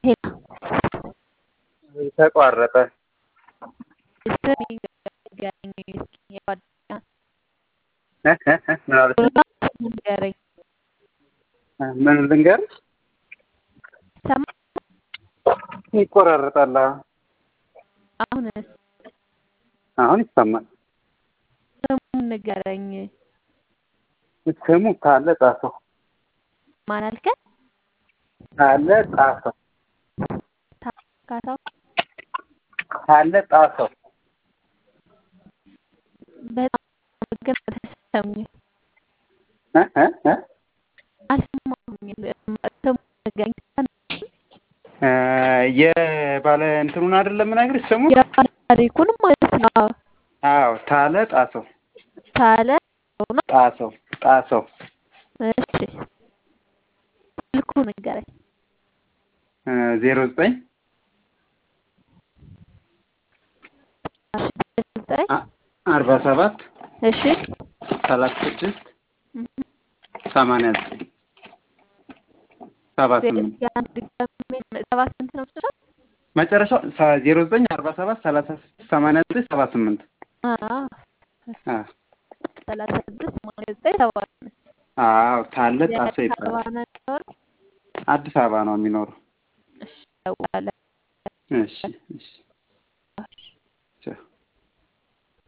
ተቋረጠ። ስም ይንገረኝ እስኪ የጓደኛ እ እ እ ምን አለች? ስም ንገረኝ። ምን ልንገርሽ? ሰማ ይቆራረጣል። አሁንስ አሁን ይሰማል። ስሙን ንገረኝ። ስሙ ካለ ጣሰው ማን አልከኝ? ካለ ጣሰው ካሳው ካለ ጣሰው በጣም ግን አልተሰማኝም እ እ እ አልሰማሁኝም። ስሙን ንገረኝ። እ የባለ እንትኑን አይደለም የምነግርሽ ስሙ የባለ ታሪኩን ማለት ነው። አዎ ታለ ጣሰው ታለ ነው። ጣሰው ጣሰው እሺ ስልኩ ንገረኝ። ዜሮ ዘጠኝ ዘጠኝ አርባ ሰባት እሺ ሰላሳ ስድስት ሰማንያ ዘጠኝ ሰባ ስምንት የአንድ ድጋሚ ሰባ ስንት ነው የምትለው? መጨረሻው ዜሮ ዘጠኝ አርባ ሰባት ሰላሳ ስድስት ሰማንያ ዘጠኝ ሰባ ስምንት አዎ አ ሰላሳ ስድስት ሰማንያ ዘጠኝ ሰባ ስምንት አዎ ታለ ጣሰው የአዲስ አበባ ይባላል። ነው የሚኖረው? አዲስ አበባ ነው የሚኖረው። እሺ እደውላለሁ። እሺ እሺ